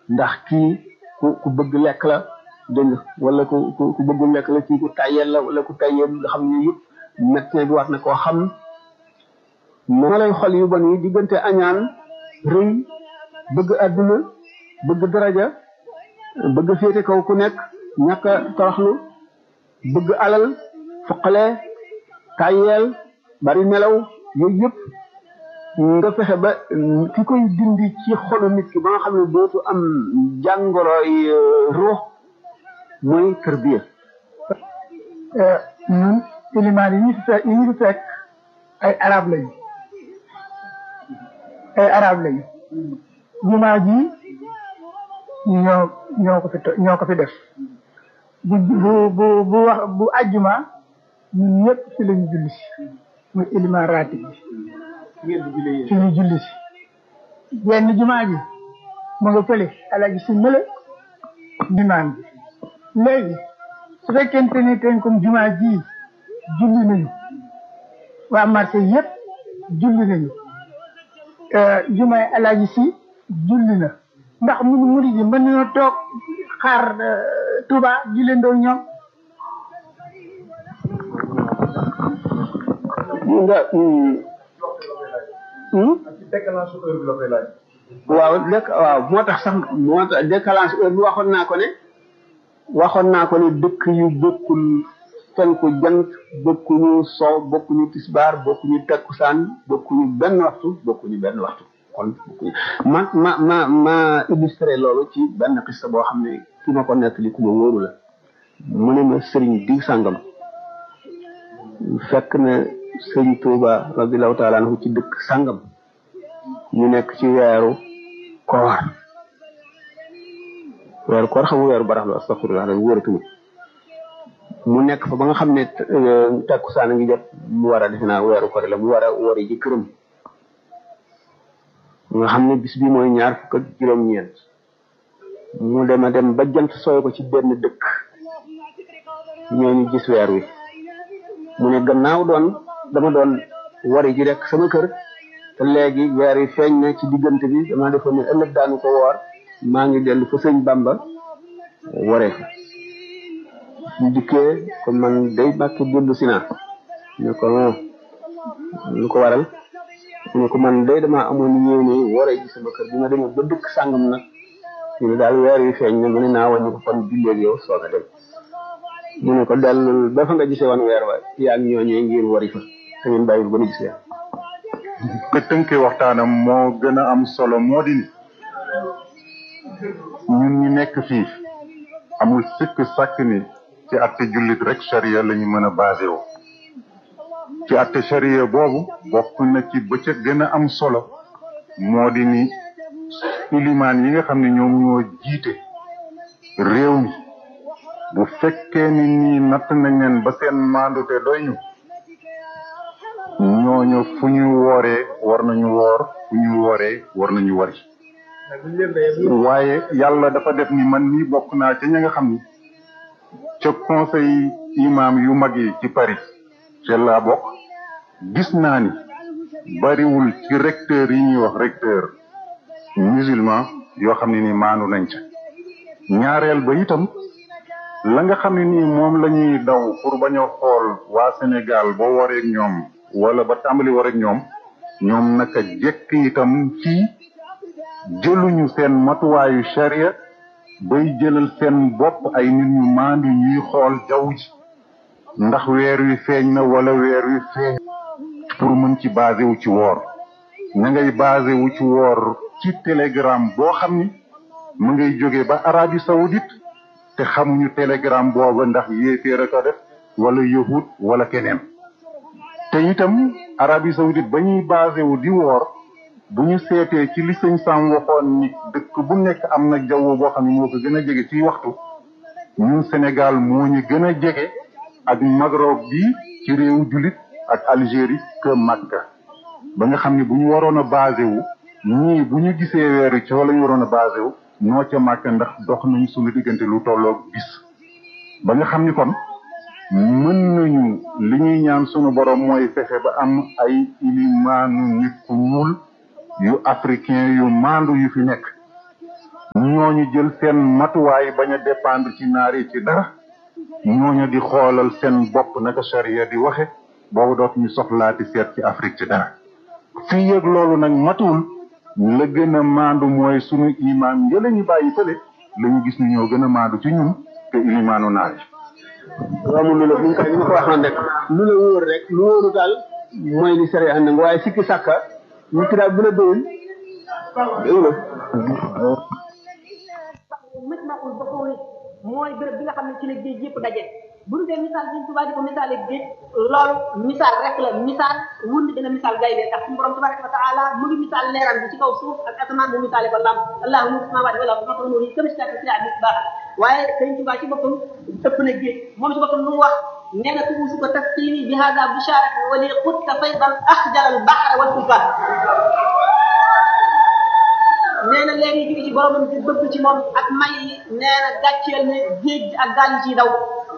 ndax kii ku ku bëgg lekk la dégg nga wala ku ku ku bëggul lekk la kii ku tayel la wala ku tayel nga xam ne yëpp médecin bi war na koo xam moo lay xol yu bon yi diggante añaan rëy bëgg àdduna bëgg daraja bëgg féete kaw ku nekk ñàkk a toroxlu bëgg alal fuqale tayel bari nelaw yooyu yëpp nga fexe ba ki koy dindi ci xolu nit ki ba nga xam ne dootu am jàngoroy ruux mooy tërbiya ñun ilimaan yi ñu fi fekk yi ñu fi fekk ay arab lañu ay arab lañu jumaa ji ñoo ñoo ko fi ñoo ko fi def bu bu bu bu wax bu ajjuma ñun ñëpp fi lañu julli si muy ilimaan ratib bi fi ñu julli si benn jumaa ji mu nga fële alaji si mële jumaan bi léegi su fekkente ne ten comme jumaa ji julli nañu waa marché yëpp julli nañu jumaay alaaji si julli na ndax mun murid yi mën nañoo toog xaar Touba julleendoo ñoom nga waaw dëkk waaw moo tax sax moo tax décalage heure bi waxoon naa ko ne waxoon naa ko ne dëkk yu bokkul fenku jant bokkuñu sow bokkuñu tisbaar bokkuñu takkusaan bokkuñu benn waxtu bokkuñu benn waxtu kon bokkuñu ma ma ma ma illustré loolu ci benn xista boo xam ne ki ma ko nettali ku ma wóoru la mu ne ma sëriñ diw sàngam fekk na sëriñ Tuuba radiallahu taala anhu ci dëkk sàngam ñu nekk ci weeru koor weeru koor xam nga weeru barax la astafirullah rek wóoratuma mu nekk fa ba nga xam ne takkusaan a ngi jot mu war a defe naa weeru koor la mu war a wari ji këram nga xam ne bis bi mooy ñaar fukk ak juróom-ñeent mu dem a dem ba jant sooy ko ci benn dëkk ñooñu gis weer wi mu ne gannaaw doon dama doon wari ji rek sama kër te léegi weer wi feeñ na ci diggante bi dama defoon ne ëllëg daanu ko woor maa ngi dellu fa sëñ Bamba waree fa ñu dikkee ko man day bàkki dellu si naa ne ko lu ko waral mu ne ko man day dama amoon yéene waree ji sama kër bi ma demee ba dëkk sàngam nag ñu ne daal weer wi feeñ na mu ne naa wàññi ko kon julleeg yow soog a dem mu ne ko dellul ba fa nga gisee woon weer wa yaa ngi ñooñee ngir wari fa te ngeen bàyyi ba nu gis weer nga tënkee waxtaanam moo gën a am solo moo di ni ñun ñi nekk fii amul sikk sàkk ni ci atte jullit rek charia la ñu mën a basé wu ci atte charia boobu bokk na ci ba ca gën a am solo moo di ni ilimaan yi nga xam ne ñoom ñoo jiite réew mi bu fekkee ni nii natt nañ leen ba seen maandute doy ñu ñooñu fu ñu wooree war nañu woor fu ñu wooree war nañu wari waaye yàlla dafa def ni man nii bokk naa ca ña nga xam ni ca conseil imam yu mag yi ci Paris ca laa bokk gis naa ni bariwul ci recteur yi ñuy wax recteur musulman yoo xam ne ni maanu nañ ca ñaareel ba itam la nga xam ne nii moom la ñuy daw pour bañ a xool waa Sénégal ba wareeg ñoom wala ba tàmbali wareeg ñoom ñoom naka jekk itam fii jëluñu seen matuwaayu sharia bay jëlal seen bopp ay nit ñu maandu ñuy xool jaww ji ndax weer wi feeñ na wala weer wi feeñ pour mën ci basé wu ci woor na ngay basé wu ci woor ci télégramme boo xam ni mu ngay jóge ba Arabie Saoudite te xamuñu télégramme booba ndax yéeféer a ko def wala yahud wala keneen te itam Arabie Saoudite ba ñuy basé wu di woor bu ñu seetee ci li sëñ Sam waxoon ni dëkk bu nekk am na jaww boo xam ne moo ko gën a jege ci waxtu ñun Sénégal moo ñu gën a jege ak Maghreb bi ci réewu jullit ak Algérie que Makka ba nga xam ne bu ñu waroon a basé wu ñii bu ñu gisee weeru ci la ñu waroon a basé wu noo ca Makka ndax dox nañ suñu diggante lu tolloog bis ba nga xam ni kon mën nañu li ñuy ñaan sunu borom mooy fexe ba am ay ilimaanu nit ku ñuul yu africain yu maandu yu fi nekk ñooñu jël seen matuwaay bañ a dépendre ci naar yi ci dara ñooñu di xoolal seen bopp naka charia di waxe boobu doot ñu soxlaati seet ci Afrique ci dara fii yëg loolu nag matuwul la gën a maandu mooy sunu imaam yële ñu bàyyi fële la ñu gis ni ñoo gën a maandu ci ñun te ilimaanu naar yi waaw mu lu la ñu koy ni ma ko waxoon rek lu la wóor rek lu wóoru daal mooy li sare ànd nga waaye sikki sàkka ñu kiraat bu la doyul doyul majmaul buxuuri mooy béréb bi nga xam ne ci la géej yëpp daje bu ñu dee misaal bi Tuubaa di ko misaale géej loolu misaal rek la misaal wund dina misaal gaynde ndax suñu borom tabaraka wa taala mu ngi misaal leeram bi ci kaw suuf ak asamaan mu misaale ko lam allahu nuru samaawaati wal ardi masalu nuurihi kamishkaatin fiihaa misbaah waaye sëñ Tuubaa ci boppam ëpp na géej moom ci boppam lu mu wax nee na tuusu ko tasqiini bi hada bisharati wa li qutta faydan axjala al bahra wal fulka nee na léegi jóge ci boromam di bëgg ci moom ak may yi nee na gàcceel ne géej gi ak gaal yi ciy daw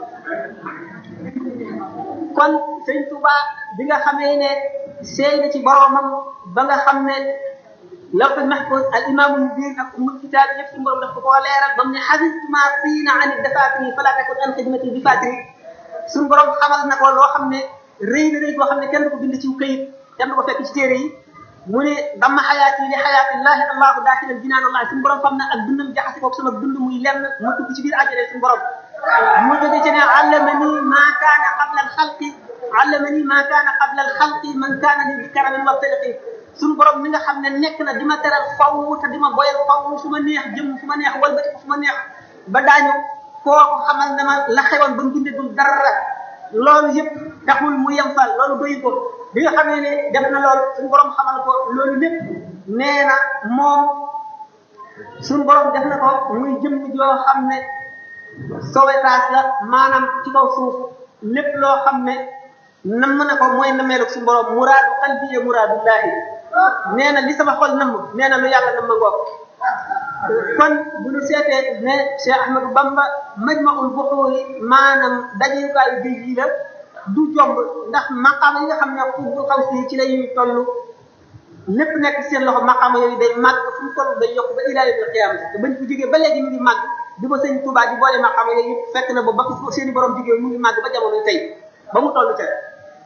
kon sëñ Touba bi nga xamee ne seey na ci boromam ba nga xam ne lawhul mahfuz al imaamu mubin ak umul kitaab yëpp suñu borom daf ko koo leeral ba mu ne xafistu ma fiina an dafaatiri fala takun an xidmati bi fatiri suñu borom xamal na ko loo xam ne rëy na rëy boo xam ne kenn du ko bind ci këyit kenn du ko fekk ci téere yi mu ne dama xayaati li xayaatillahi allahu daakilan jinaan allah suñu borom fam na ak dundam jaxase koog sama dund muy lenn mu dugg ci biir àjjana suñu borom mu jóge ci ne allamani ma kaana qabla alxalqi allamani ma kaana qabla alxalqi man kaana li bi karamin wa tariqi suñu borom mi nga xam ne nekk na di ma teral faw te di ma boyal faw fu ma neex jëm fu ma neex walbati fu ma neex ba daañu kooku xamal na ma la xewoon ba mu bindagul dara loolu yëpp taxul mu yem fa loolu doyu ko bi nga xamee ne def na loolu suñu borom xamal ko loolu lépp nee na moom suñu borom def na ko muy jëmm joo xam ne sauvetage la maanaam ci kaw suuf lépp loo xam ne namm na ko mooy nameelu suñu borom muraadu qalbi ya muraadullahi nee na li sama xol namm nee na lu yàlla namm ngoog kon bu ñu seetee ne Cheikh Ahmadou Bamba majmaul buxuuri maanaam dajewukaayu géej yi la du jomb ndax maqaama yi nga xam ne bu xaw si ci lay toll lépp nekk seen loxo maqaama yooyu day màgg fu mu toll day yokk ba ilaa yawmil qiyaama te bañ ko jógee ba léegi mu ngi màgg di ko sëñ Tuubaa di boole maqaama yooyu yëpp fekk na ba ba ko seen i borom jógee mu ngi màgg ba jamono tey ba mu toll ca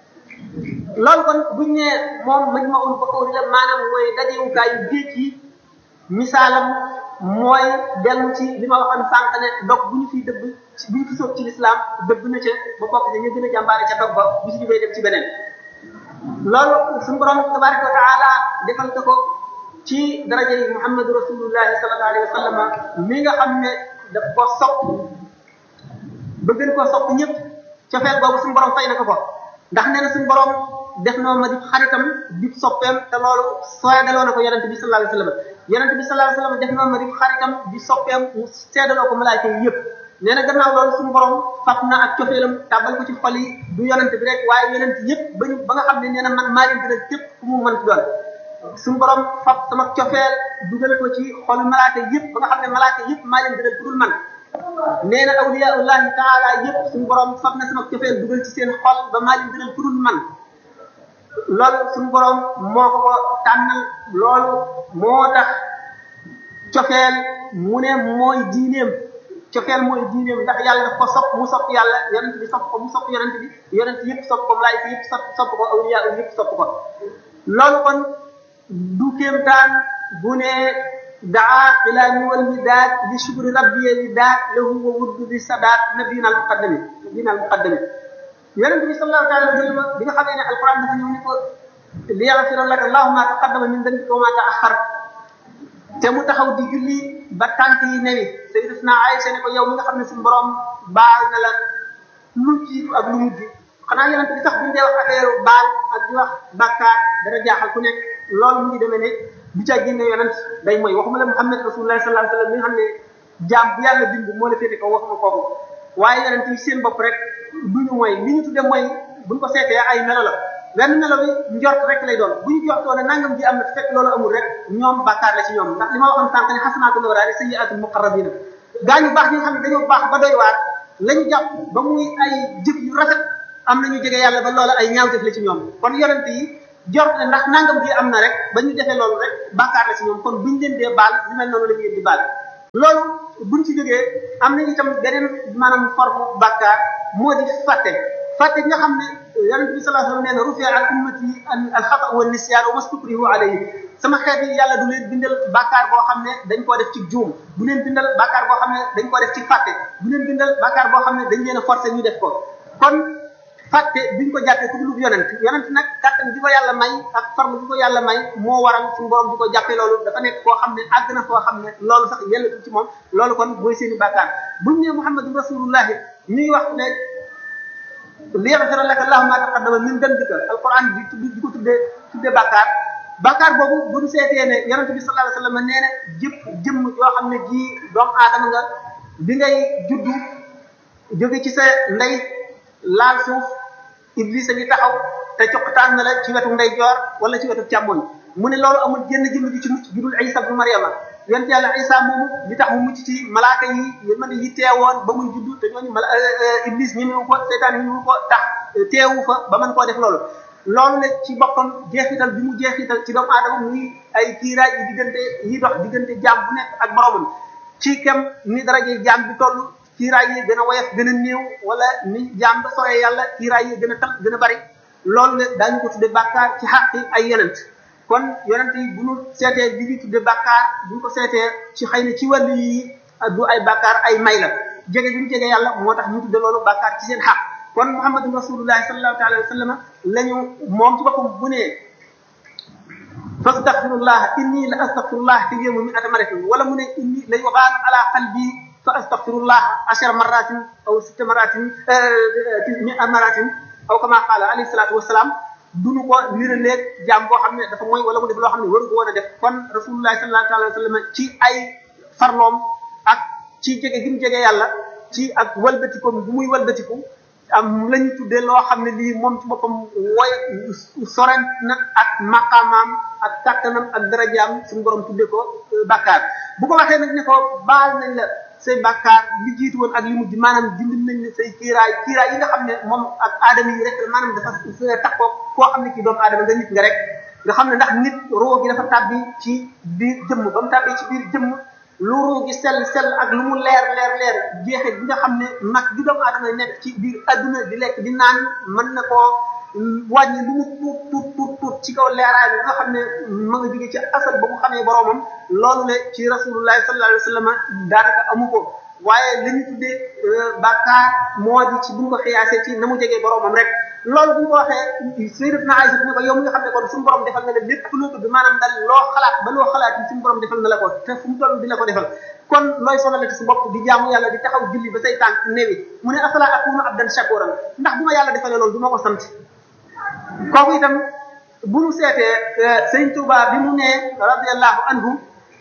loolu kon buñ ne moom majmaul buxuuri la maanaam mooy dajewukaayu géej yi misaalam mooy dellu ci li ma waxoon sànq ne dog bu ñu fiy dëbb bu ñu fi sóob ci lislaam dëbb na ca ba bokk ci ñu gën a jàmbaare ca dog ba bu si jógee dem ci beneen loolu suñu borom tabaraka wa taala defal ko ko ci daraja yi muhammadu rasulullahi sallallahu alayhi wa sallam mi nga xam ne daf ko sopp ba gën koo sopp ñëpp cofeel boobu suñu borom fay na ko ko ndax nee na suñu borom def na ma di xaritam di soppeem te loolu seedaloo na ko yonente bi sallallahu alayhi wa sallam yonente bi sallallahu alayhi wa sallam def na ma di xaritam di soppeem mu seedaloo ko malaayka yi yëpp nee na gannaaw loolu suñu borom fab na ak cofeelam tàbbal ko ci xol yi du yonente bi rek waaye yonent yëpp ba ñu ba nga xam ne nee na man maa leen gën a képp ku mu mën ci doon suñu borom fab sama cofeel dugal ko ci xolu malaaka yëpp ba nga xam ne malaaka yëpp maa leen gën a dul man nee na awliyaullahi taala yëpp suñu borom fab na sama cofeel dugal ci seen xol ba maa leen gën a dul man loolu suñu borom moo ko ko tànnal loolu moo tax cofeel mu ne mooy diineem cofeel mooy diineem ndax yàlla daf ko sopp mu sopp yàlla yonent bi sopp ko mu sopp yonent bi yonent yëpp sopp ko malaayika yëpp sopp sopp ko awliya yëpp sopp ko loolu kon du kéemtaan bu ne daa xilaani wal midaad li shukri rabbi midaad lahu wa wuddu bi sadaat nabiyina al muqaddami nabiyina al muqaddami yonent bi sallallahu taala alayhi wa sallam bi nga xamee ne alquran dafa ñëw ni ko li yaxfira laka allahu ma taqaddama min dambika wa ma taaxar te mu taxaw di julli ba tànk yi newi sayyidatuna Aïcha ne ko yow mi nga xam ne suñu borom baal na la lu jiitu ak lu mujj xanaa yonent bi sax buñu dee wax affaire baal ak di wax bàkkaar dana jaaxal ku nekk loolu mu ngi demee ne bu ca génne yonent day mooy waxuma la Muhammad rasulullah sallallahu alayhi wa sallam mi nga xam ne jaam bu yàlla bind moo la féete ko waxuma kooku waaye yonent yi seen bopp rek duñu mooy li ñu tudde mooy buñ ko seetee ay melo la wenn melo bi njort rek lay doon bu ñu jortoo ne nangam ji am na fekk loolu amul rek ñoom bàkkaar la ci ñoom ndax li ma waxoon sànq ne xasanaatul abraar sayyi'aatul muqarrabiina gaa ñu baax ñi nga xam ne dañoo baax ba doy waar la ñu jàpp ba muy ay jëf yu rafet am na ñu jege yàlla ba loola ay ñaawteef la ci ñoom kon yonent yi jort ne ndax nangam ji am na rek ba ñu defee loolu rek bàkkaar la ci ñoom kon buñ leen dee baal ñu mel noonu la ñu leen di baal loolu buñ ci jógee am na itam beneen maanaam forme bàkkaar moo di fàtte fàtte nga xam ne yonente bi sallallahu alayhi wasallam nee na rufia al ummati al xata wa nisyaan wa mastukrihu alayhi sama xeet yi yàlla du leen bindal bàkkaar boo xam ne dañ koo def ci juum du leen bindal bàkkaar boo xam ne dañ koo def ci fàtte du leen bindal bàkkaar boo xam ne dañ leen a forcé ñu def ko kon fàtte biñ ko jàppee ku dul yonent yonent nag kàttan bi ko yàlla may ak forme bi ko yàlla may moo waral suñu borom di ko jàppee loolu dafa nekk koo xam ne àgg na koo xam ne loolu sax yellatu ci moom loolu kon mooy seeni bàkkaar buñ ne muhammadu rasulullahi ñuy wax ne liyaghfira laka allahu ma taqaddama min dambika alquran di tudd di ko tuddee tuddee bàkkaar bàkkaar boobu bu ñu seetee ne yonente bi sallallahu alayhi wasallam nee na jëpp jëmm yoo xam ne ji doomu aadama nga bi ngay juddu jóge ci sa ndey laal suuf iblis a ngi taxaw te coqtaan na la ci wetu ndeyjoor wala ci wetu càmmoñ mu ne loolu amul jenn jëmm ji ci mucc judul isa bu mariama yonent yàlla isa moomu li tax mu mucc ci malaaka yi yërmande yi teewoon ba muy juddu te ñooñu mala iblis ñi mu ko seytaan ñi mu ko tax teewu fa ba mën koo def loolu loolu ne ci boppam jeexital bi mu jeexital ci doomu aadama muy ay kiiraay yi diggante yi dox diggante jaam bu nekk ak boromam ci kem ni daraje jaam bi toll kiiraay yi gën a woyof gën a néew wala ni jaam ba soree yàlla kiiraay yi gën a tal gën a bari loolu ne daañu ko tudde bàkkaar ci xàqi ay yonent kon yonent yi bu ñu seetee li ñu tudde bàkkaar bu ñu ko seetee ci xëy na ci wàllu yi du ay bàkkaar ay may la jege bi ñu jege yàlla moo tax ñu tudde loolu bàkkaar ci seen xaq kon muhammadun rasulullahi sallallahu taala wa sallam la ñu moom ci boppam bu ne fastaghfirullah inni la astaghfirullah fi yawmi mi'ata maratin wala mu ne inni la yughanu ala qalbi fa astaghfirullah ashara maratin aw sitta maratin mi'a maratin aw kama qala alayhi salatu wassalam duñu ko niraleeg jaam boo xam ne dafa mooy wala mu def loo xam ne waru ko woon a def kon rasulullah sallallahu alayhi wa sallam ci ay farloom ak ci jege gi mu jege yàlla ci ak walbatikoom bu muy walbatiku am la ñu tuddee loo xam ne lii moom ci boppam woy sorent na ak maqaamaam ak kàttanam ak darajaam suñu borom tuddee ko bàkkaar bu ko waxee nag ne ko baal nañ la say bàkkaar li jiitu woon ak li mujj maanaam dindi nañ la say kiiraay kiiraay yi nga xam ne moom ak aadama yi rek maanaam dafa takkoo koo xam ne ci doomu aadama nga nit nga rek nga xam ne ndax nit roo gi dafa tàbbi ci biir jëmm ba mu tàbbi ci biir jëmm lu ruu gi sell sell ak lu mu leer leer leer jeexit bi nga xam ne nag bi doomu aadama nekk ci biir adduna di lekk di naan mën na koo wàññi lu mu tuut tuut tuut tuut ci kaw leeraay bi nga xam ne ma nga jóge ci asal ba mu xamee boromam loolu le ci rasulullahi sallallahu alayhi wa sallam daanaka amu ko waaye li ñu tuddee bàkkaar moo di ci bu ñu ko xiyaasee ci na mu jegee boromam rek loolu bu ñu ko waxee sayyidatuna Aïcha ne ko yow mi nga xam ne kon suñu borom defal na la lépp loo tudd maanaam dal loo xalaat ba loo xalaat yi suñu borom defal na la ko te fu mu toll di la ko defal kon looy sonalati sa bopp di jaamu yàlla di taxaw julli ba say tànk newi mu ne afala akunu abdan shakuran ndax bu ma yàlla defalee loolu du ma ko sant kooku itam bu ñu seetee sëñ Tuuba bi mu ne radiyallahu anhu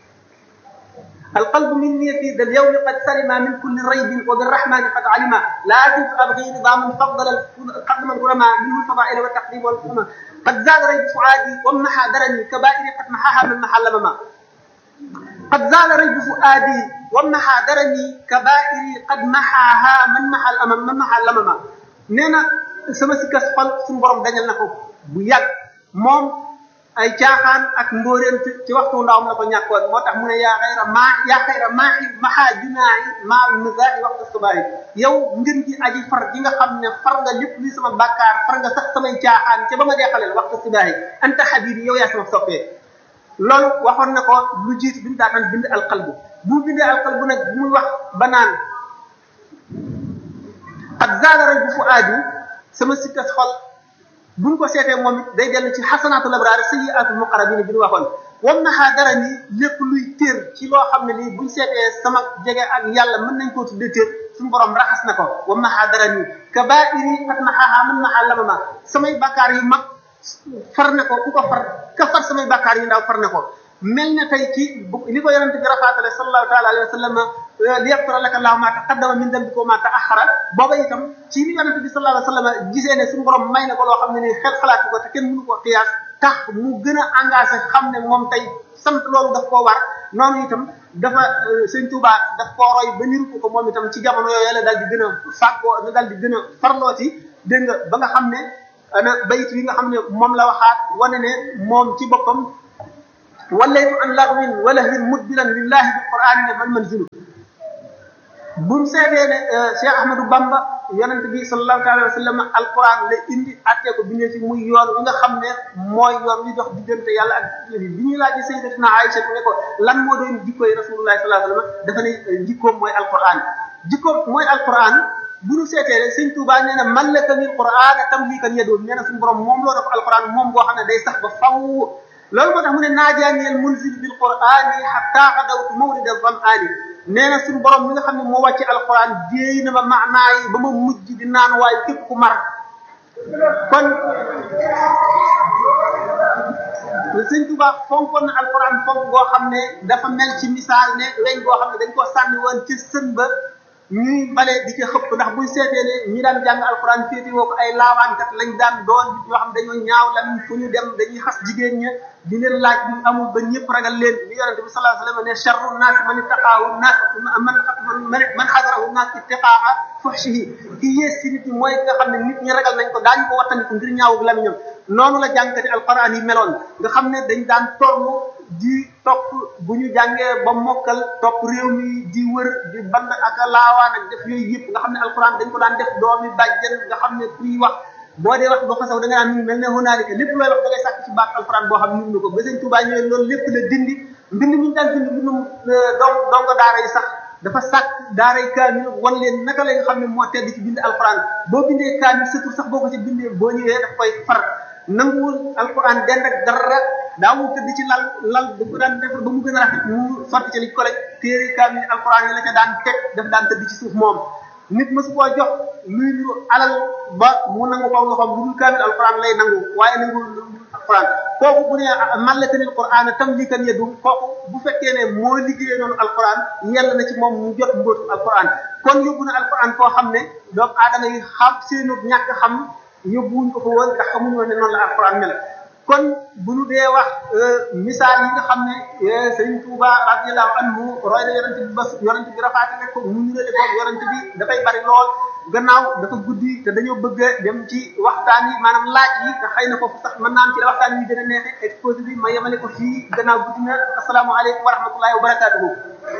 القلب مني في ذا اليوم قد سلم من كل ريب وبالرحمن قد علم لا زلت ابغي نظاما فضل قدم الغرماء منه الفضائل والتقديم والحكمة قد زال ريب فؤادي ومحى درني كبائر قد محاها من محى لمما قد زال ريب فؤادي ومحى درني كبائر قد محاها من محى الامام من محى لمما نينا sama sikkas xol suñu borom dañal na ko bu yàgg moom ay caaxaan ak mbóoreent ci waxtu ndawam la ko ñàkkoon moo tax mu ne yaa xayra maa yaa xayra maa maxaa junaayi maa misaai waxtu subaayi yow ngën ji aji far ji nga xam ne far nga lépp li sama bàkkaar far nga sax samay caaxaan ca ba ma deexaleel waxtu subaayi anta xabibi yow yaa sama soppee loolu waxoon na ko lu jiitu bi mu daataan bind alqalbu bu bindee alqalbu nag bu muy wax ba naan qad zaala rajbu fuaadi sama sikkas xol buñ ko seetee moom it day dellu ci xasanaatul abraar sayyiaatul muqarrabin bi ñu waxoon wam naxaa dara ni lépp luy téer ci loo xam ne lii buñ seetee sama jege ak yàlla mën nañ koo tuddee téer suñu borom raxas na ko wam naxaa dara ni kabaa'iri qad naxaaha man naxaa lamama samay bakkaar yu mag far na ko ku ko far ka far samay bakkaar yu ndaw far na ko mel na tey ci li ko yonente bi rafaatale sallallahu taala alayhi wa sallam li yaxfira laka allahu ma taqaddama min dambika wa ma taaxara booba itam ci li yonente bi sallallahu alayhi wa sallam gisee ne suñu borom may na ko loo xam ne ni xel xalaatu ko te kenn mënu ko xiyaas tax mu gën a engagé xam ne moom tey sant loolu daf koo war noonu itam dafa sëñ Tuuba daf koo roy ba niru ko moom itam ci jamono yooyu la daal di gën a fàggoo la daal di gën a farlooti dégg nga ba nga xam ne ana bayit yi nga xam ne moom la waxaat wane ne moom ci boppam wallaytu an laghwin wa lahwin mudbiran lillahi bil qur'ani ne man manzilu buñ seetee ne Cheikh Ahmadou Bamba yonent bi sallallahu alayhi wa sallam alquran la indi attee ko bindee fi muy yoon wi nga xam ne mooy yoon wi dox diggante yàlla ak bi ñuy laajee sayyidatina Aïcha ne ko lan moo doon jikkooy rasulullah sallallahu alayhi wa sallam dafa ne jikkoom mooy alquran jikkoom mooy alquran bu ñu seetee rek sëñ Touba nee na mallaka lil quran tamlikan yadoon nee na suñu borom moom loo def alquran moom boo xam ne day sax ba faw loolu moo tax mu ne naajaaniyal munzil bil qurani hatta xadawtu mawrida zam'ani nee na suñu borom mi nga xam ne moo wàcce alquran jéey na ma maanaa yi ba ma mujj di naan waaye képp ku mar kon sëñ Tuba fonkoon na alquran fonk goo xam ne dafa mel ci misaal ne weñ goo xam ne dañ ko sànni woon ci sën ba ñuy bale di ci xëpp ndax buñ seetee ne ñi daan jàng alquran féeti woo ko ay laawaankat lañ daan doon nit yoo xam dañoo ñaaw lan fu ñu dem dañuy xas jigéen ña di leen laaj bi amul ba ñëpp ragal leen li yonente bi sallallahu alayhi wa sallam ne charru naas man ittaqaahu naas man man man xadarahu naas ittiqaa fuhshihi ki yées ci nit ñi mooy nga xam ne nit ñi ragal nañ ko daañu ko wattandiku ngir ñaawu lamiñam noonu la jàngkati alquran yi meloon nga xam ne dañ daan torn di topp bu ñu jàngee ba mokkal topp réew mi di wër di band ak laawaan ak def yooyu yëpp nga xam ne alquran dañ ko daan def doomi bàjjen nga xam ne kuy wax boo dee wax boo xasaw da nga naan mel ne hunaalika lépp looy wax da ngay sàkk ci baat alquran boo xam ne ko ba sëñ Tuubaa ñëwee loolu lépp la dindi mbind mi ñu daan bind mbindum dong dongo daara yi sax dafa sàkk daaray kaamil wan leen naka la nga xam ne moo tedd ci bind alquran boo bindee kaamil surtout sax boo ko ci bindee boo ñëwee daf koy far nanguwul alquran dend ak dara daawul tëdd ci lal lal da ko daan defar ba mu gën a rafet mu sotti ci li ko téere kaamil alquran yi la ca daan teg daf daan tëdd ci suuf moom nit mësu koo jox luy lu alal ba mu nangu ko loxoom lu dul kaamil alquran lay nangu waaye nangu alquran kooku bu ne mallakanil quran tamlikan yadu kooku bu fekkee ne moo liggéeyee noonu alquran yàlla na ci moom mu jot mbóotu alquran kon yóbbu na alquran koo xam ne doomu aadama yi xam seenu ñàkk xam yóbbuwuñ ko fa woon ndax xamuñu woon ne noonu la alquran mel kon bu ñu dee wax misaal yi nga xam ne Sëriñ Tuuba radiyallahu anhu roy na yonent bi ba yonent bi rafaati rek ko mu nurale ko yonent bi dafay bari lool gannaaw dafa guddi te dañoo bëgg a dem ci waxtaan yi maanaam laaj yi te xëy na foofu sax mën naa am ci la waxtaan yi gën a neexe exposé bi ma yemale ko fii gannaaw guddi na asalaamaaleykum wa rahmatullahi wa barakatuhu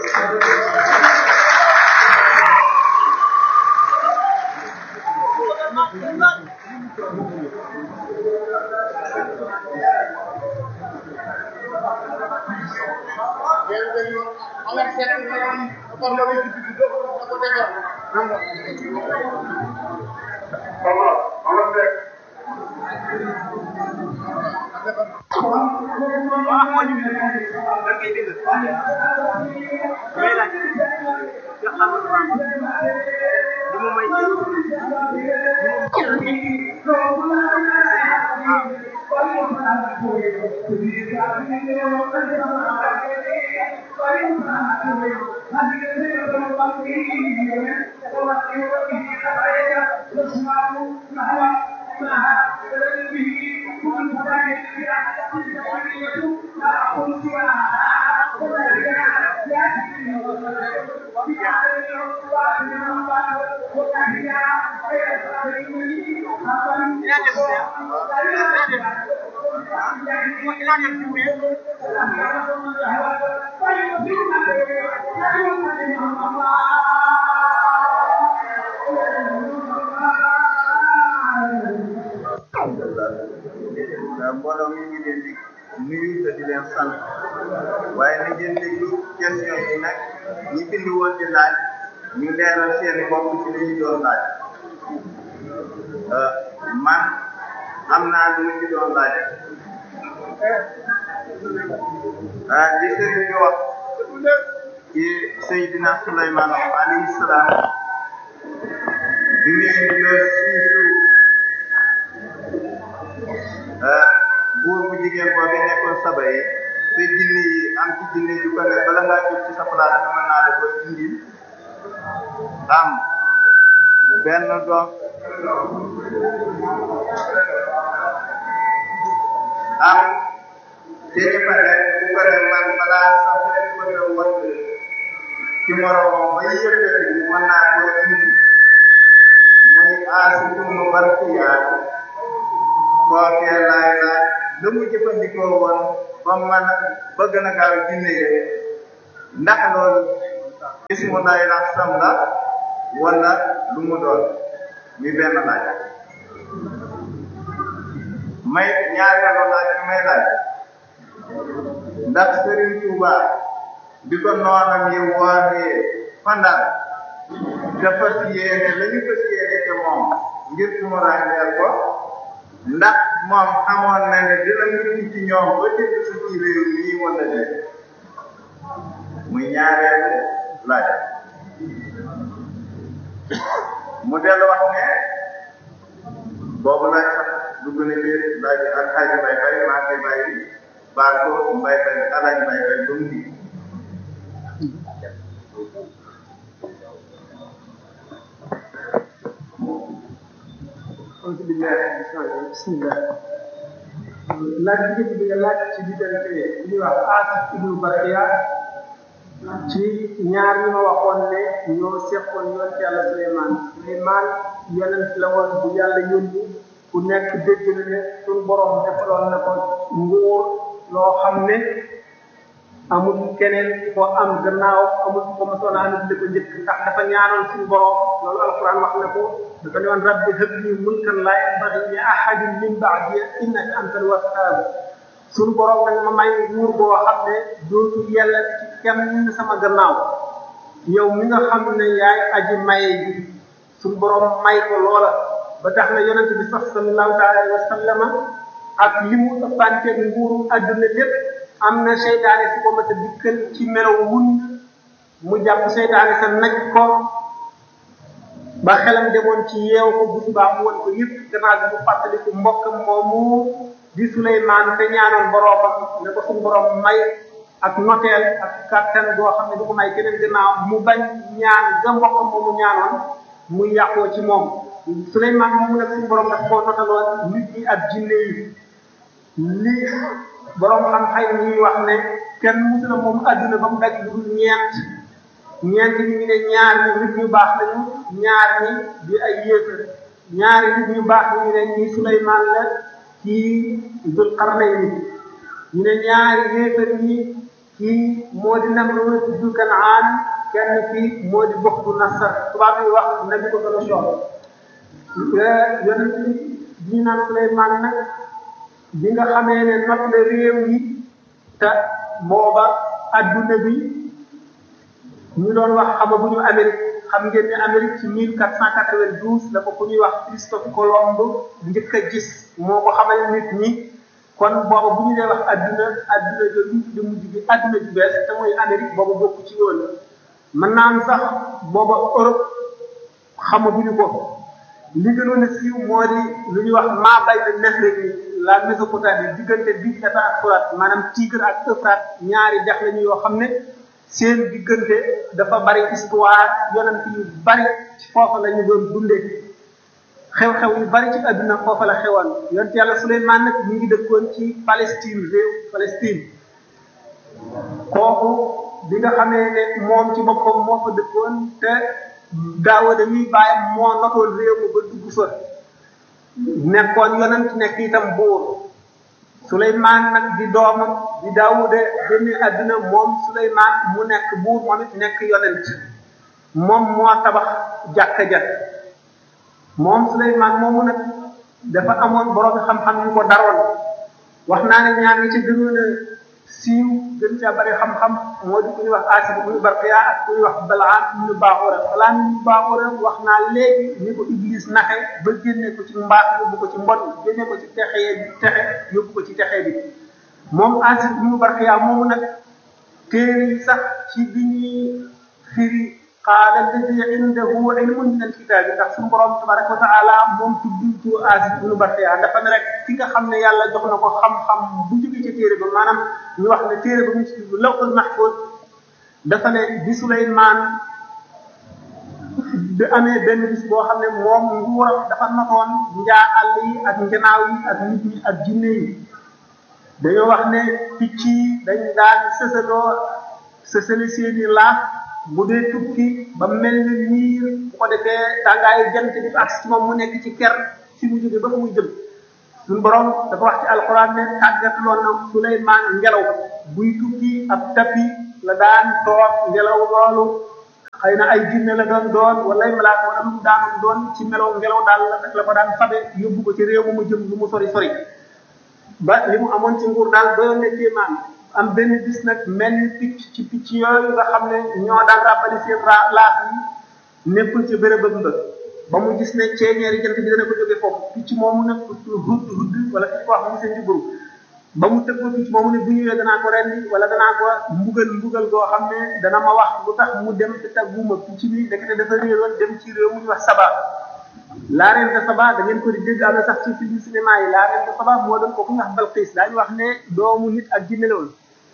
mbooloo mi ngi leen di nuyu te di leen sant waaye na ngeen déglu question yi nag ñi bind woon di laaj ñu leeral seeni bopp ci li ñu doon laaj man am naa lu ma ci doon laaj ah li sëriñ bi wax ci Seydina Souleymane alayhi salaam bi muy ñëw siisu buur bu jigéen boobu nekkoon saba yi te jinni yi am ci jinni yu ko ne bala ngaa jóg ci sa place bi mën naa la koy indil am benn doom am te ñu pare bu ko ne man balaa sax leen ko ne wat ci moromam ba yëkkati mën naa koy indi muy aasi tunu barkiyaat kookee laay laaj la mu jëfandikoo woon ba ba man bëgg na gaaw jinne yi ndax loolu ismu lay la sam la wala lu mu doon mi benn laaj may ñaareelu laaj bi may laaj ndax Serigne Touba bi ko noonam yi wooree fandal te fas yéene la ñu fas yéene te moom ngir mu ràññeel ko ndax moom xamoon na ne dina mucc ci ñoom ba dégg si ci réew mii wala déet muy ñaareelu laaj mu dellu wax ne boobu laaj sax dugg na biir laaj ak xaaji bay bay maa koy bàyyi baal ko mbay bay alaaj bay bay ba mu di auzu billahi bismillah laaj bi njëkk bi nga laaj ci diggante li ñuy wax Aasif ibnu Barxiya ci ñaar ñi ma waxoon ne ñoo seqoon yoon ci yàlla Suleymaan Suleymaan yonent la woon bu yàlla yónni ku nekk dégg na ne suñu borom defaloon na ko nguur loo xam ne amul keneen ko am gannaaw amul ko mosoon a am li ko njëkk ndax dafa ñaanoon suñu borom loolu alquran wax na ko dafa ne woon rabbi hab li mulkan laa yanbaghi li ahadin min ba'di innaka antal wahhab suñu borom nag ma may nguur boo xam ne dootul yàlla ci kenn sama gannaaw yow mi nga xam ne yaay aji maye ji suñu borom may ko loola ba tax na yonent bi sax sallallahu alayhi wa sallama ak li mu ëppanteeg nguuru àdduna lépp am na seytaane su ko mat a dikkal ci melaw mun mu jàpp seytaane sa naj ko ba xelam demoon ci yeew ko bu subaa mu won ko yëpp gannaaw bi mu fàttaliku mbokkam moomu di Suleymaan te ñaanoon boroomam ne ko suñu borom may ak noteel ak kàttan boo xam ne du ko may keneen gannaaw mu bañ ñaan ga mbokkam moomu ñaanoon mu yàqoo ci moom Suleymaan moomu nag suñu borom daf koo notaloon nit ñi ak jinne yi lii borom xam-xam yi wax ne kenn musula moom adduna ba mu daj lu dul ñeent ñeent ñi ñu ne ñaar ñi nit ñu baax lañu ñaar ñi di ay yéefar ñaari nit ñu baax ñi ñu ne ñii Suleymaan la kii Dul Qarnayni ñu ne ñaari yéefar ñi kii moo di Namrud du Kanaan kenn kii moo di Buxtu Nasar tubaab yi wax nabi ko gën a soxla yonent bi ñu naan Suleymaan nag bi nga xamee ne not na réew yi te booba adduna bi ñu doon wax xama bu ñu Amérique xam ngeen ne Amérique ci mille quatre cent quatre-vingt-douze la ko ku ñuy wax Christophe Colomb njëkk a gis moo ko xamal nit ñi kon booba bu ñu dee wax adduna adduna jooju di mujj gi adduna ju bees te mooy Amérique booba bokk ci woon mën naa am sax booba Europe xamaguñu ko li gënoon a siiw moo di lu ñuy wax maa bay na nex rek ni la Mésopotamie diggante bi État ak Furaat maanaam Tigre ak Euphrate ñaari dex lañu yoo xam ne seen diggante dafa bari histoire yonent yu bari ci foofa la ñu doon dundee xew-xew yu bari ci àdduna foofa la xewoon yonent yàlla Suleymaan nag ñu ngi dëkkoon ci Palestine réew Palestine kooku bi nga xamee ne moom ci boppam moo fa dëkkoon te Daawuda mi bàyyam moo notoon réew mi ba dugg fa nekkoon yonent nekk itam buur Suleymaan nag di doomam di Daawuda génne àdduna moom Suleymaan mu nekk buur moom it nekk yonent moom moo tabax jàkka ja moom Suleymaan moomu nag dafa amoon borom xam-xam yu ko daroon wax naa ne ñaar ñi ci gënoon a siiw gën caa bari xam-xam moo di ku ñuy wax Aasib ibnu Barqiya ak ku ñuy wax Balaam ibnu Baaxura Balaam ibnu Baaxura wax naa léegi ni ko Iblis naxe ba génne ko ci mbaax yóbbu ko ci mbon génne ko ci texe texe yóbbu ko ci texe bi moom Aasib ibnu Barqiya moomu nag téere yi sax ci bi ñuy firi qaala alladi indahu ilmun min alkitaabi ndax suñu borom tabaraka wa taala moom tudd tu Aasib ibnu Barqiya dafa ne rek ki nga xam ne yàlla jox na ko xam-xam bu jógee ci téere ba maanaam ñu wax ne téere ba mu ci tudd lawhul mahfuz dafa ne bi Suleymaan bi amee benn bis boo xam ne moom nguuram dafa notoon njaa àll yi ak njanaaw yi ak nit ñi ak jinne yi dañoo wax ne picc yi dañ daan sësaloo sësali seeni laaf bu dee tukki ba mel ni niir bu ko defee tàngaayu jant bi ak ci moom mu nekk ci ker fi mu jóge ba fa muy jëm suñu borom dafa wax ci alquran ne tàggatuloon na Suleymaan ngelaw buy tukki ab tapi la daan toog ngelaw loolu xëy na ay jinne la doon doon wala ay malaaka wala lu mu daanoon doon ci melaw ngelaw daal la ko daan fabe yóbbu ko ci réew mu mu jëm lu mu sori sori ba li mu amoon ci nguur daal doyoon ne kéemaan am benn bis nag mel ni picc ci picc yooyu nga xam ne ñoo daan ràbbali seen ra laaf yi nekkul ci bërëbëm ba ba mu gis ne ceeñeeri jant bi dana ko jóge foofu picc moomu nag hudd hudd wala fi ko wax mu seen juburu ba mu tëg ko picc moomu ne bu ñëwee danaa ko rendi wala danaa ko mbugal mbugal goo xam ne dana ma wax lu tax mu dem te tàgguma picc mi ndekete dafa réeroon dem ci réew mu ñuy wax saba la reine de Saba da ngeen ko di dégg am na sax ci film cinéma yi la reine de Saba moo doon ko ku ñuy wax Balqis daañu wax ne doomu nit ak jinne la woon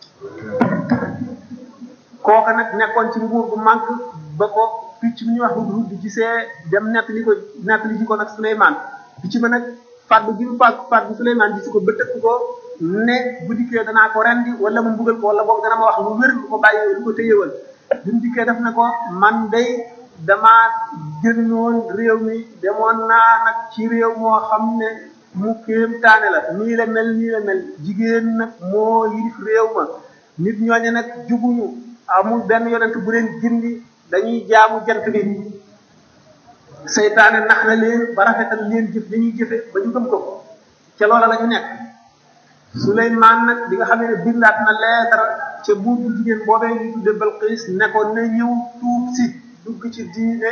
kooka nag nekkoon ci nguur bu manque ba ko picc mi ñuy wax hud hud gisee dem nekk li ko nekk li ci ko nag Souleymane picc ma nag fàddu gi mu fàddu fàddu Souleymane gis ko ba tëkk ko ne bu dikkee danaa ko rendi wala mu mbugal ko wala boog dana ma wax lu wér lu ko bàyyi lu ko téyewal bi mu dikkee def na ko man day damaa génnoon réew mi demoon naa nag ci réew moo xam ne mu kéem taane la nii la mel nii la mel jigéen nag moo yilif réew ma nit ñooñu nag jubuñu amul benn yonent bu leen gindi dañuy jaamu jant bi seytaane nax na leen ba rafetal leen jëf dañuy jëfe ba ñu gëm ko ca loola la ñu nekk Suleymaan nag bi nga xam ne bindaat na leetar ca buur bu jigéen boobee ñu tudde Balqis ne ko na ñëw tuub si dugg ci diine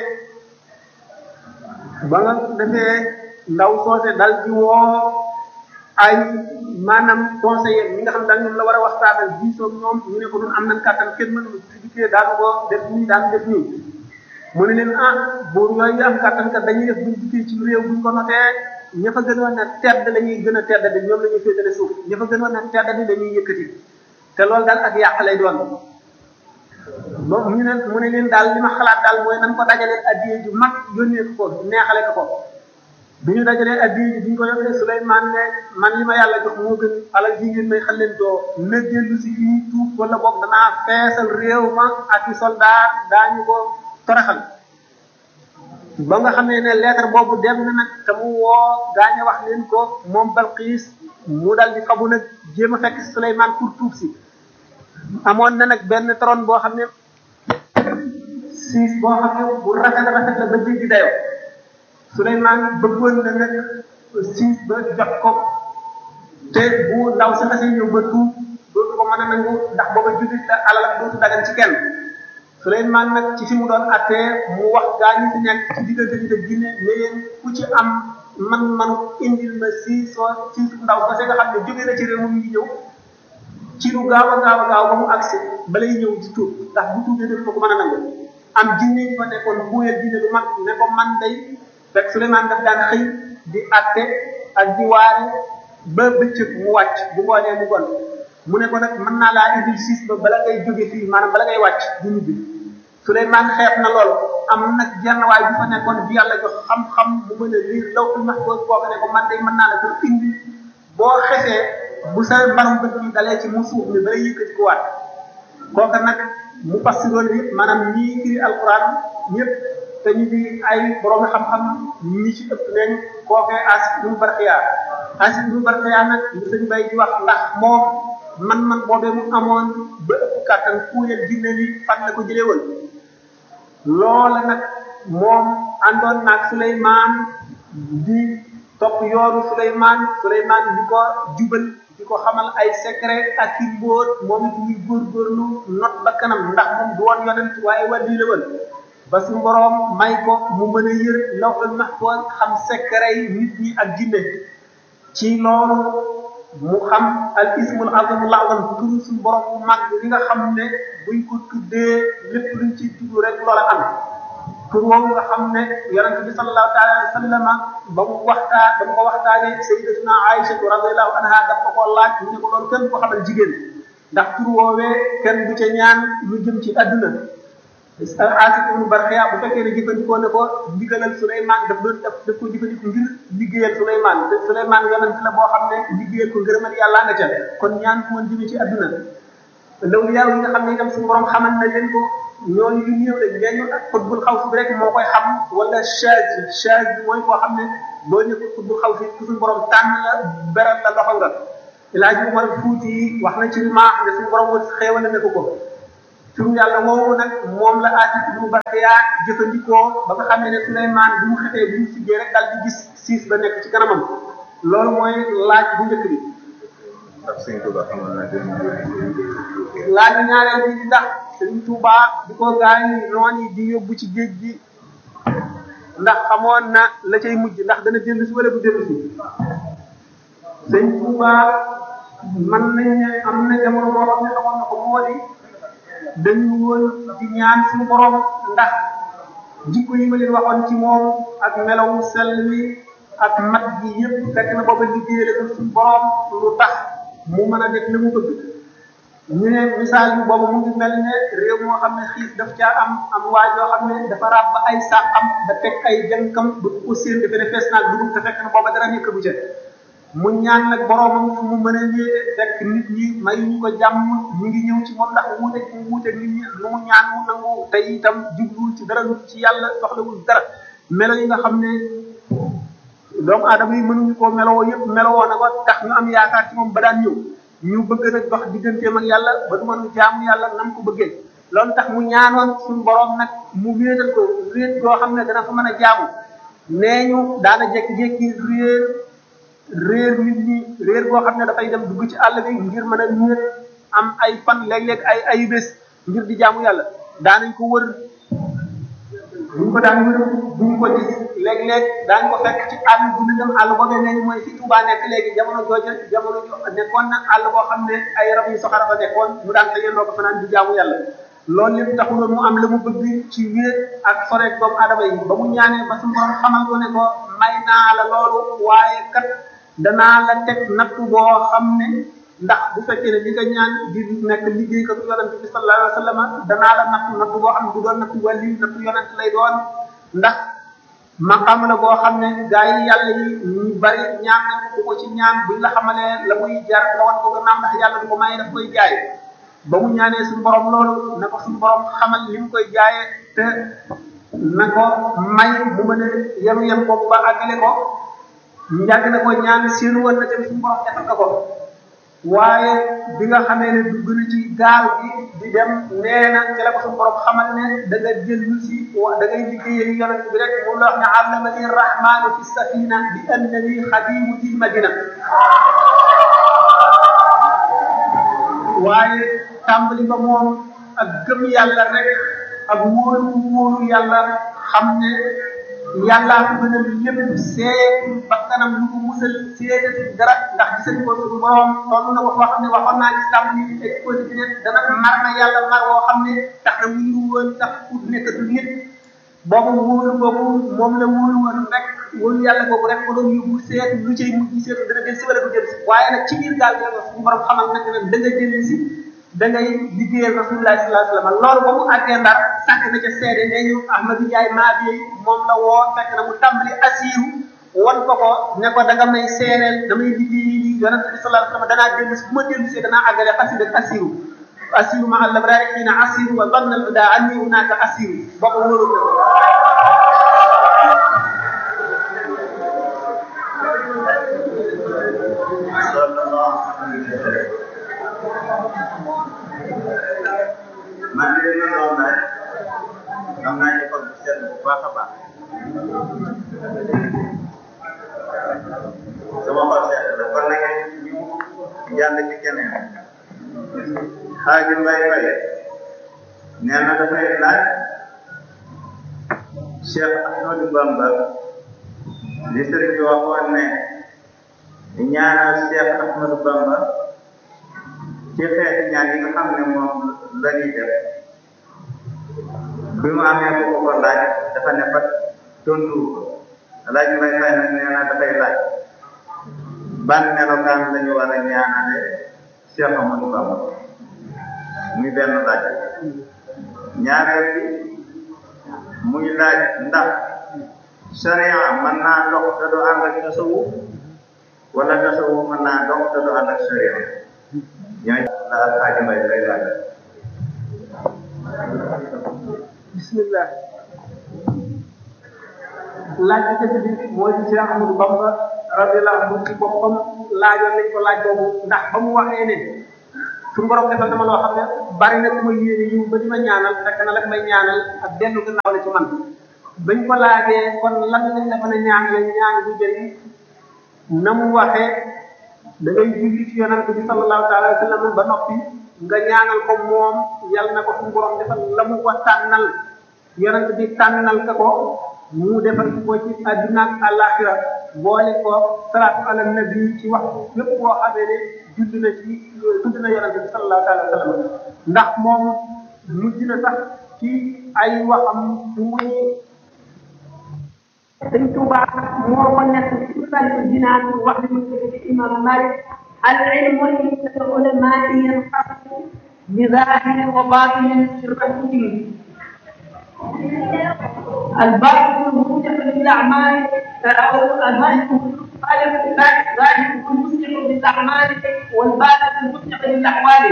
ba nga defee ndaw soose dal di woo ay maanaam conseiller ñi nga xam daal ñoom la war a waxtaanal diisoo ñoom ñu ne ko nun am nañ kàttan kenn mënu ci dikkee daanu ko def nii daan def nii mu ne leen ah buur yooyu am kàttan kat dañuy def buñ dikkee ci réew buñ ko notee ña fa gënoon a tedd la ñuy gën a tedd di ñoom la ñuy féetale suuf ña fa gënoon a tedd di dañuy yëkkati te loolu daal ak yàq lay doon ba mu ne mu ne leen daal li ma xalaat daal mooy nan ko dajaleel addiye ju mag yónnee ko ko neexale ko ko bi ñu dajalee addiye ji bi ñu ko yónnee Souleymane ne man li ma yàlla jox moo gën alal ji ngeen may xalentoo na dellu si fii tuub wala boog danaa feesal réew ma ak i soldat daañu ko toraxal ba nga xamee ne lettre boobu dem na nag te mu woo gaañe wax leen ko moom Balqiis mu dal di fabu nag jéem a fekk Souleymane pour tuub si amoon na nag benn trône boo xam ne siis boo xam ne bu rafet rafet la ba jéggi dayo Souleymane bëggoon na nag siis ba jox ko te bu ndaw sa xasee ñëw ba tuub dootu ko mën a nangu ndax booba jullit la alal ak dootu dagan ci kenn Souleymane nag ci fi mu doon attee mu wax gaa ñi fi nekk ci diggante bi te ginne ne leen ku ci am man manu indil ma siis soo siis ndaw ba se nga xam ne jóge na ci réew mu ngi ñëw ci lu gaaw a gaaw a gaaw ba mu agsi balay ñëw di tuub ndax bu tuubee dootu ko mën a nangu am jinne yi fa nekkoon buuyal jinne lu mag ne ko man day fekk Souleymane daf daan xëy di atte ak di waare ba bëccëg mu wàcc bu ngoonee mu gon mu ne ko nag mën naa laa indil siis ba bala ngay jóge fii maanaam bala ngay wàcc di ñibbi Souleymane xeeb na loolu am nag jenn waay bu fa nekkoon bi yàlla jox xam-xam bu mën a liir lawtul mahfuz kooku ne ko man day mën naa la ko indi boo xesee bu sa mbarum bët bi dalee ci mu suuf mi balay yëkkati ko waat kooka nag mu passiroon yi maanaam ñii firi alquran ñëpp te ñu di ay borom xam-xam ñi ci ëpp nañ kookee Asif ibnu Barxiya Asif ibnu Barxiya nag li sëñ bay di wax ndax moom man-man boobee mu amoon ba ëpp kàttan kuuyal jinne li fan la ko jëlee woon loola nag moom àndoon naag Souleymane di topp yoonu Souleymane Souleymane di ko jubal di ko xamal ay secret ak i mbóot moom it muy góorgóorlu not ba kanam ndax moom du woon yonent waaye wàllu la woon ba su boroom may ko mu mën a yër lawhul mahfuz xam secret yi nit ñi ak jinne ci loolu mu xam al ismul azim la'zam turu suñu borom bu mag li nga xam ne buñ ko tuddee lépp luñ ci tudd rek loola am tur woowu nga xam ne yonente bi sallallahu taala alayhi wa sallam ba mu waxtaa ba mu ko waxtaanee sayyidatuna Aïcha radiyallahu anha daf ko ko laaj mu ne ko loolu kenn ko xamal jigéen ndax tur woowee kenn du ca ñaan lu jëm ci adduna Asif ibnu Barxiya bu fekkee ne jëfandikoo ne ko ndigalal Souleymane daf doon daf daf ko jëfandikoo ngir liggéeyal Souleymane te Souleymane yonent la boo xam ne liggéeyal ko ngërëmal yàlla nga ca kon ñaan ko woon jëmee ci adduna lawliyaa yi nga xam ne itam suñu borom xamal na leen ko ñooñu yu néew lañ ñeeñu ak xutbul xaw si bi rek moo koy xam wala chaise chaise bi mooy koo xam ne boo ñëw xutbul xaw si suñu borom tànn la beral la loxo nga ilaaji Umar Fuuti yi wax na ci maax ne suñu borom wër xéewale ne ko ko turu yàlla woowu nag moom la aati bu Bakaya jëfandikoo ba nga xamee ne Suleymaan bi mu xetee bi mu siggee rek daal di gis siis ba nekk ci kanamam loolu mooy laaj bu njëkk bi ndax sëñ Tuba xamoon na dem laaj ñaareel bi di ndax sëñ Tuba di ko gaañ noon yi di yóbbu ci géej gi ndax xamoon na la cay mujj ndax dana dellu si wala du dellu si sëñ Tuba man nañ ne am na jamono boo xam ne xamoon na ko moo di dañu woon di ñaan suñu borom ndax jikko yi ma leen waxoon ci moom ak melawu sell wi ak mat gi yëpp fekk na booba liggéeyale ko suñu borom lu tax mu mën a def li mu bëgg ñu ne misaal bi boobu mu ngi mel ne réew moo xam ne xiif daf caa am am waay yoo xam ne dafa ràbb ay sàqam da teg ay jënkam ba ko séen defe ne fees naag dugub te fekk na booba dara nekk bu ca mu ñaan nag boromam fu mu mën a wéete fekk nit ñi may ñu ko jàmm ñu ngi ñëw ci moom ndax wuute mu wuute nit ñi lu mu ñaan mu nangu te itam jubluwul ci dara lu ci yàlla soxlawul dara melo yi nga xam ne doomu aadama yi mënuñu koo melowoo yëpp melowoo na ko tax ñu am yaakaar ci moom ba daan ñëw ñu bëgg nag dox digganteem ak yàlla ba du mën jaamu yàlla nam ko bëggee loolu tax mu ñaanoon suñu borom nag mu wéetal ko wéet goo xam ne dana fa mën a jaamu nee ñu daana jékki-jékki réer réer nit ñi réer goo xam ne dafay dem dugg ci àll bi ngir mën a wéet am ay fan léeg-léeg ay ay bés ngir di jaamu yàlla daanañ ko wër buñ ko daan wër buñ ko gis léeg-léeg daañ ko fekk ci àll bu ñu dem àll boobee nee mooy fi Touba nekk léegi jamono jooja jamono jo nekkoon na àll boo xam ne ay rab yu soxara fa nekkoon mu daan ko yendoo ko fanaan di jaamu yàlla loolu lépp taxuloon mu am la mu bëgg ci wéet ak soreek doomu adama yi ba mu ñaanee ba suñu borom xamal ko ne ko may naa la loolu waaye kat danaa la teg natt boo xam ne ndax bu fekkee ne li nga ñaan di nekk liggéey ko yonent bi sallallahu alayhi wa sallam danaa la natt natt boo xam ne du doon natt wàlli natt yonent lay doon ndax maqam la boo xam ne gaa yi yàlla yi ñu bari ñaan nañ ko ko ci ñaan buñ la xamalee la muy jar nga wan ko gannaaw ndax yàlla du ko may daf koy jaay ba mu ñaanee suñu borom loolu na ko suñu borom xamal li mu koy jaayee te na ko may mu mën a yem yem ko ba àggale ko njàgg na ko ñaan seen woon na tamit suñu borom defal ko ko waaye bi nga xamee ne dugg na ci gaal gi di dem nee na ci la ko suñu borom xamal ne da nga jëllu si wa da ngay liggéeyee yonent bi rek moom la wax ne allamani rahmanu fi safina bi annani xadimu til madina waaye tàmbali ba moom ak gëm yàlla rek ak wóolu wóolu yàlla xam ne yàllaa ko gën a lépp seet bakkanam lu ko musal seetati dara ndax gisati ko suñu borom toll na ko foo xam ne waxoon naa ci tàmm ni exposé bi ne dana mar na yàlla mar woo xam ne tax na mu ngi woon tax pour nekkatul nit boobu wóolu boobu moom la wóolu woon rek wóolu yàlla boobu rek ko doon yóbbu seet lu cay mujj seet dana del si wala du del si waaye nag ci biir gaal gi suñu borom xamal nag ne da nga jëlee si da ngay liggéeyal rasulullah sallallahu alayhi wasallam loolu ba mu àggee ndar sàkk na ca seede nee ñu Ahmadou Ndiaye maa bi moom la woo fekk na mu tàmbali asiru wan ko ko ne ko da nga may seereel damay liggéey li yonente bi sallallahu alayhi wasallam danaa dellu si bu ma dellu see danaa àggale xasida ak asiru asiru ma al abrari xiina asiru wa zanna al huda anni hunaka asiru ba ko wóoru ko man de li ma doon laaj am naa ci xol bu sedd bu baax a baax sama xol sedd la kon nag ñu jàll ci keneen xaaji mbay mbay nee na dafay laaj Cheikh Ahmadou Bamba li sëriñ bi waxoon ne ñaanal Cheikh Ahmadou Bamba ci xeeti ñaan yi nga xam ne moom la ñuy def bi mu amee ko ko laaj dafa ne fa tontu laaj mbay fay nag nee na dafay laaj ban melokaan la ñu war a ñaanale Cheikh Amadou Bamba muy benn laaj ñaareel bi muy laaj ndax sharia mën naa dox te du ànd ak tasawuf wala tasawuf mën naa dox te du ànd ak sharia ñooy la alxaaji mbay lay laaj bismillah laaj bi tëdd bi mooy ci Cheikh Amadou Bamba radiyallahu anhu ci boppam laajoon nañ ko laaj boobu ndax ba mu waxee ne suñu borom defal na ma loo xam ne bari na ku ma yéene yiw ba di ma ñaanal fekk na la may ñaanal ak dellu gannaaw la ci man bañ ko laajee kon lan lañ la mën a ñaanale ñaan bu jëriñ na mu waxee da ngay julli ci yonante bi sallallahu taala wa sallam ba noppi nga ñaanal ko moom yal na ko suñu borom defal la mu ko tànnal yonante bi tànnal ka ko mu defal ko ci àdduna ak àllaaxira boole ko salaatu ala nabi ci wax lépp boo xamee ne judd na ci tudd na yonante bi sallallahu taala wa sallam ndax moom mujj na sax ci ay waxam muy sëñ Tuuba moo ko nekk ci sàllu dinaan wax ni mu ci imam Malik al ilmu inda ulamaai yanqasu bi zahirin wa batinin fi rasul الباطل الموجب للاعمال الباطل المسلم بالاعمال والباطل المسلم بالاحوال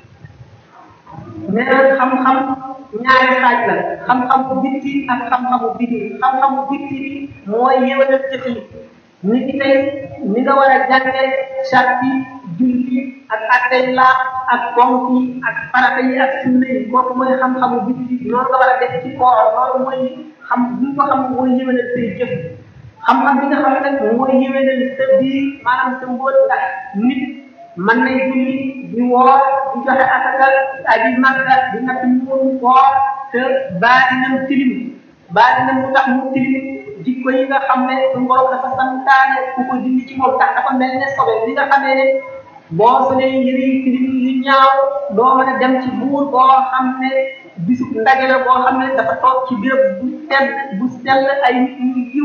nee na xam-xam ñaari xaaj la xam-xamu bitti ak xam-xamu biti xam-xamu bitti bi mooy yéwénal jëf yi ni ki tey ni nga war a jànge sarti julli ak attey laa ak ponk yi ak farata yi ak sunna yi kooku mooy xam-xamu bitti noonu nga war a def ci koor loolu mooy xam bi ko xam mooy yéwénal say jëf xam-xam bi nga xam nag mooy yéwénal sa biir maanaam sa mbóot ndax nit mën nay julli di woor di joxe asaka aji makka di natt muuru koor te baatinam tilim baatinam lu tax mu tilim jikko yi nga xam ne suñu borom dafa santaane ku ko dindi ci moom tax dafa mel ne sobe li nga xamee ne boo solee yëre yi tilim yu ñaaw doo mën a dem ci buur boo xam ne bisu ndaje la boo xam ne dafa toog ci béréb bu sell bu sell ay nit ñu yiw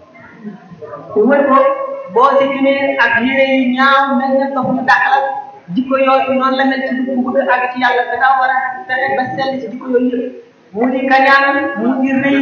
wër ko boo si ginee ak yére yu ñaaw mel ne dox ñu dàqal jikko yooyu noonu la mel ci dugg bu bëgg àgg ci yàlla da ngaa war a fexe ba sell ci jikko yooyu yëpp mu di kañaan mu di rëy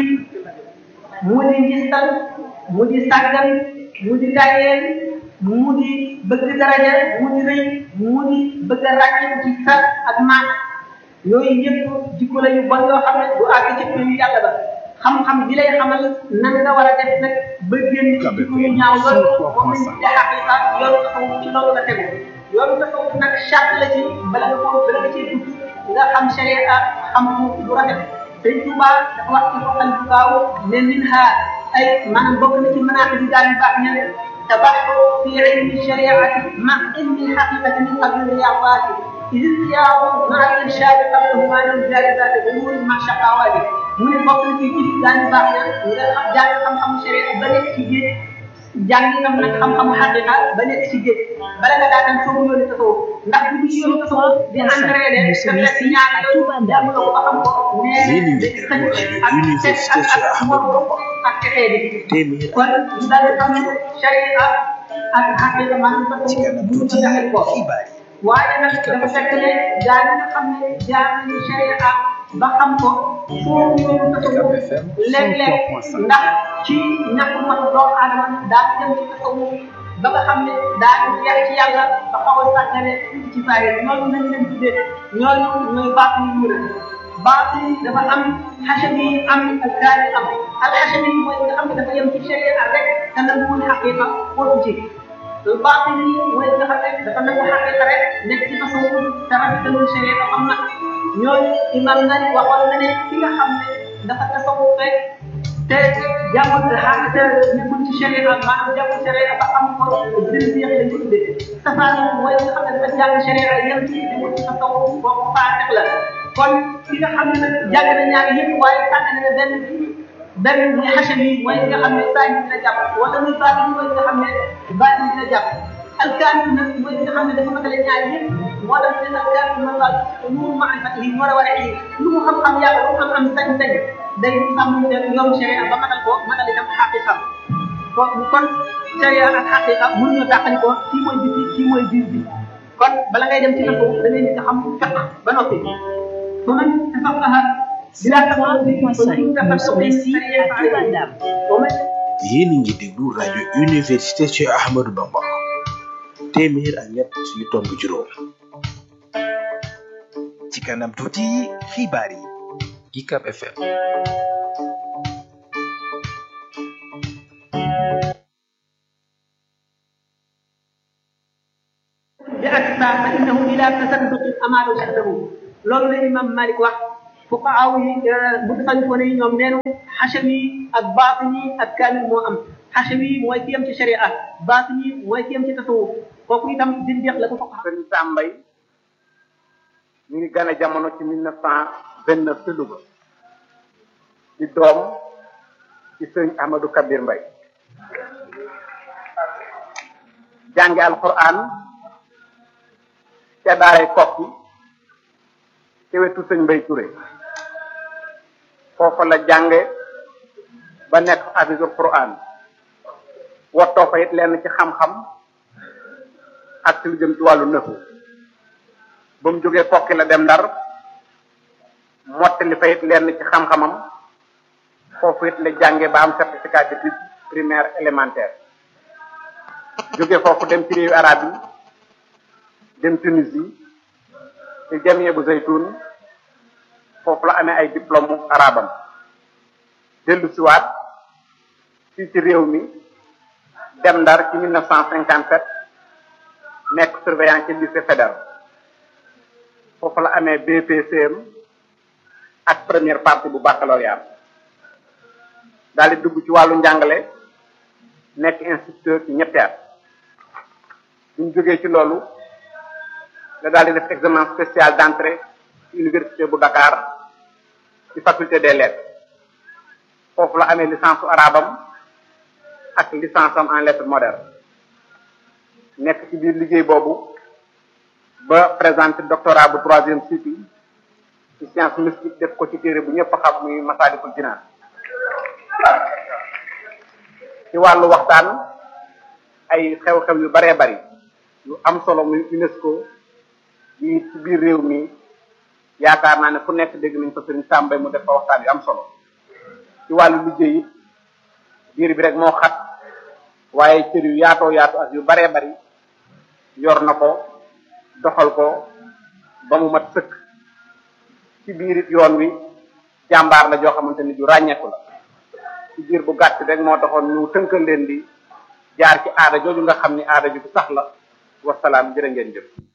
mu di njistal mu di sàggan mu di tayeel mu di bëgg daraja mu di rëy mu di bëgg a ràññee ci sa ak maat yooyu yëpp jikko la yu bon yoo xam ne du àgg ci yu yàlla ba xam-xam bi lay xamal nan nga war a def nag ba génn ci jikko yu ñaaw loolu moom lañ ci xaqiqa yoonu taxaw ci loolu la tegu yoonu taxaw nag charte la ci bala nga ko bala nga ciy dugg nga xam sharia xam lu rafet sëñ Tuuba dafa wax ci foqal bu gaaw ne min ha ay maanaam bokk na ci mënaata bi daal yu baax ña tabaxu fi ilmi shariati ma ilmi xaqiqati min qabli riyawaati إذ السياق مع الإرشاد قبلهما للجالبات أمور مع شقاوات mu ne bokk na ci ci daañu baax na nga xam jàng xam-xamu sharia ba nekk ci géej jàng itam nag xam-xamu xaqiqa ba nekk ci géej bala nga daataan soobu yoonu tasawuf ndax bu ci yoonu tasawuf di entraîné te fekk ñaar yooyu jàng la ko ba xam ko nee na day xëy ak ak ak mor ak texee di kon ñu daal di xam sharia ak xaqiqa maanaam tasawuf bu ñu ko jaxal ko waaye nag dafa fekk ne gaa ñi nga xam ne jaar nañu sharia ba xam ko foofu yoonu tasawuf léeg-léeg ndax ci ñàkk mat doomu aadama daa dem ci tasawuf ba nga xam ne daa ñu jeex ci yàlla ba xaw a sàggane ci saa yi ñooñu nañ leen tuddee ñooñu ñooy baax yu mu baax yi dafa am xasami am ak gaari am al xasami mooy nga xam ne dafa yem ci sharia rek te nanguwul xaqiqa foofu ci baatin yi mooy nga xam ne dafa nangu xaqiqa rek nekk ci tasawuf te rafetalul sharia am na ñooñu imam nani waxoon na ne ki nga xam ne dafa tasawuf rek te jàngul xaqiqa nekkul ci sharia maanaam jàngul sharia ba am ko dënn bi lañ ko tuddee safaan mooy nga xam ne dafa jàng sharia yem ci nekkul ci tasawuf boobu faatex la kon ki nga xam ne nag jàng na ñaar yëpp waaye sànq na benn benn muy xasal yi mooy nga xam ne saa yi dina jàpp wala muy baatin mooy nga xam ne baatin dina jàpp alkaani nag mooy nga xam ne dafa matale ñaar yëpp moo tax ne alkaani man laa mu maarifat yi war a war a yi lu mu xam-xam yàlla lu mu am sañ-sañ day sàmm te yoom sharia ba matal ko matal itam xaqiqa kon kon sharia ak xaqiqa mënuñu tàqali ko kii mooy biti kii mooy biir bi kon bala ngay dem ci la ko da ngay njëkk a xam fiq ba noppi su man tafaqaha yéen a ngi déglu rajo université Cheikh Ahmadou Bamba téeméer ak ñett yu tomb juróom ci kanam tuuti xibaar yi UCAB FM bi aksa fa innahu ila tasadduqi amalu ahdahu loolu la imam malik wax fuqaaw yi mutakallifoon yi ñoom neenu xachawi ak baatini ak kaamil moo am xachawi mooy ki yem ci sharia baatini mooy ki yem ci tasawuf kooku itam dindeex la ko fokk sëñ Sambay mi ngi gane jamono ci mille neuf cent vingt neuf ci Louga di doom ci sëñ Ahmadou Kabir Mbay jànge alquran ca daaray kokki ci wetu sëñ Mbay Touré foofa la jànge ba nekk hafizul quran wottoo fa it lenn ci xam-xam ak ci lu jëm ci wàllu nëfu ba mu jógee kokki la dem ndar mottali fa it lenn ci xam-xamam foofu it la jànge ba am certificat d'études primaire élémentaire jóge foofu dem ci réewu arab yi dem Tunisie ci jamie bu zaytun foofu la amee ay diplôme arabam dellu siwaat fii ci réew mi dem ndar ci 1957 nekk surveillant ci lycée fédéral foofu la amee BPCM ak première partie bu baccalauréat daal di dugg ci wàllu njàngale nekk instituteur ci ñetti at bu ñu jógee ci loolu la daal di def examen spécial d'entrée ci université bu Dakar ci faculté des lettres foofu la amee licence su arabam ak licence am en lettres modernes nekk ci biir liggéey boobu ba présenté doctorat bu troisième cycle ci science mystique def ko ci téere bu ñëpp xam muy Masaalikul Jinaan ci wàllu waxtaan ay xew-xew yu baree bari yu am solo muy UNESCO yi ci biir réew mi yaakaar naa ne fu nekk dégg nañ ko sëriñ Sàmbay mu def fa waxtaan yu am solo ci wàllu liggéey it biir bi rek moo xat waaye cër yu yaatoo yaatu ak yu baree bari yor na ko doxal ko ba mu mat sëkk ci biir it yoon wi jàmbaar la joo xamante ni ju ràññeeku la ci biir bu gàtt rek moo taxoon ñu tënkal leen di jaar ci aada jooju nga xam ni aada ju sax la wasalaam jërë ngeen jëf